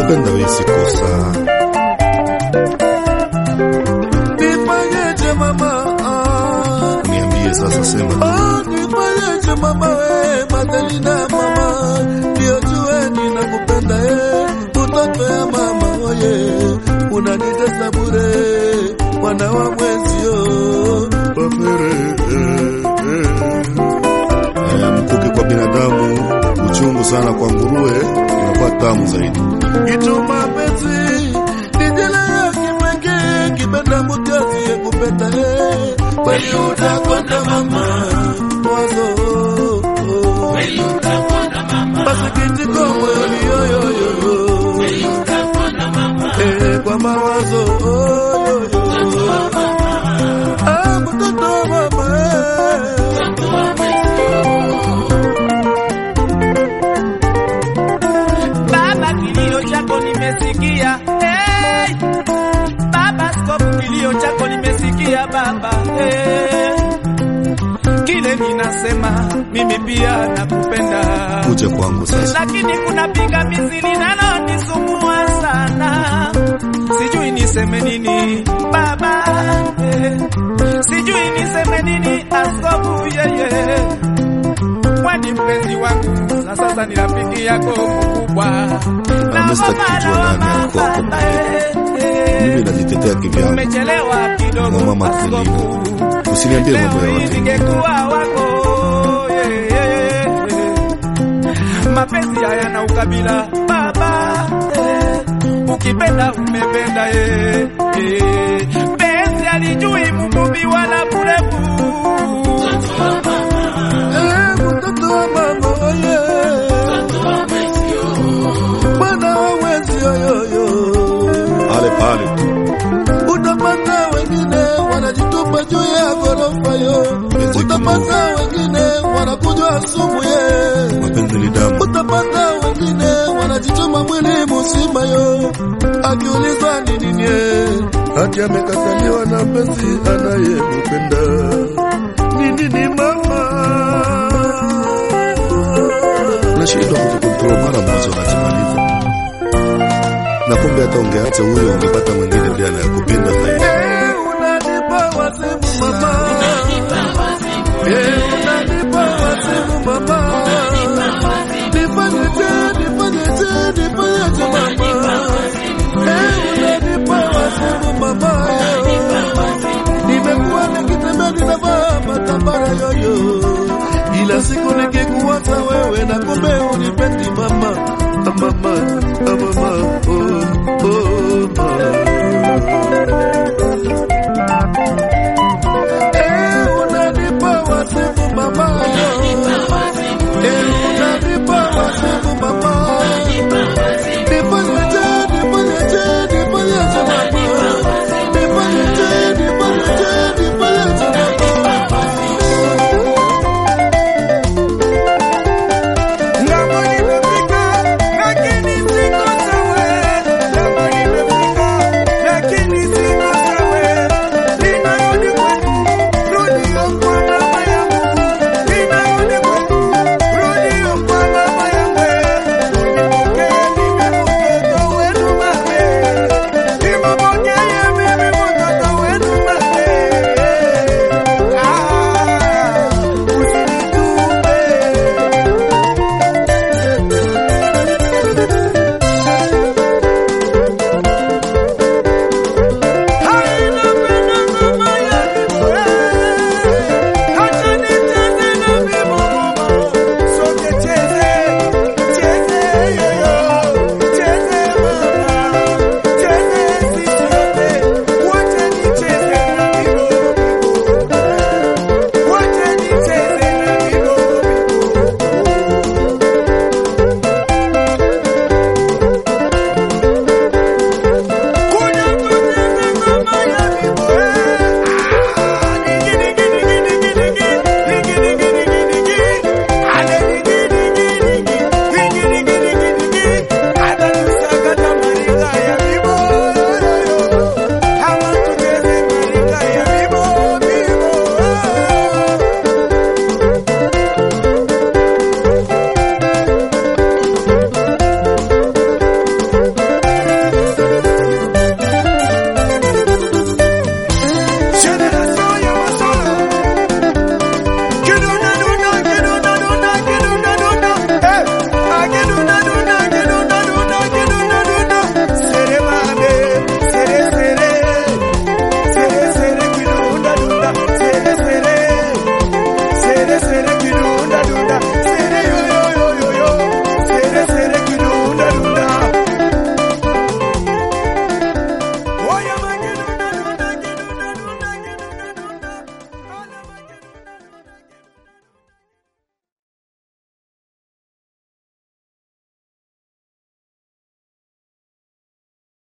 kupenda wewe si kosa. Nifanyeje mama? Ah, Niambie sasa, sema ah, nifanyeje mama we Madalina mama, ndio jue ninakupenda eh, mtoto ya mama oye, unanitesa bure, mwana wa mwezio Wafere, eh, eh. Eh, mkuki kwa binadamu uchungu sana, kwa nguruwe inakuwa tamu zaidi. Itu mapenzi ni jela ya kipekee, kipenda mtu asiyekupenda eh, kweli utakonda mama wazo masikitiko moyoni yoyoyo eh, kwa mawazo yoyo ah, mtoto wa mama eh. Baba, kilio chako nimesikia. Hey! Baba, skofu, kilio chako nimesikia baba. Hey! Kile ninasema mimi pia nakupenda, Kuja kwangu sasa, lakini kuna pingamizi linalonisumbua sana. Sijui niseme nini baba, eh. sijui niseme nini askofu yeye kwani mpenzi wangu na sasa ni rafiki yako mkubwa. Mimi sitaki kujua nani alikuwa hapo mimi najitetea kivyangu. Umechelewa kidogo Mama askofu. Usiniambie mambo ya Leo hii watu. ningekuwa wako yeah, yeah, yeah. Mapenzi hayana ukabila baba eh. Ukipenda umependa eh, eh. Penzi alijui mfupi wala mrefu Eh, mtoto wa mama oye mwana wa mwezi yoyoyo Pale pale tu. utapata wengine wanajitupa juu ya ghorofa yo Mziki utapata wengine wanakunywa sumu ye Mapenzi ni damu. utapata wengine wanajichoma mwili mzima yo akiulizwa ni nini ye hati amekataliwa na mpenzi anayempenda ni nini mama Unashindwa kujikontrol mara moja unajimaliza. Na kumbe hata ungeacha huyo ungepata mwingine ndiye anayekupenda zaidi. Eh, unanipa wazimu mama Eh,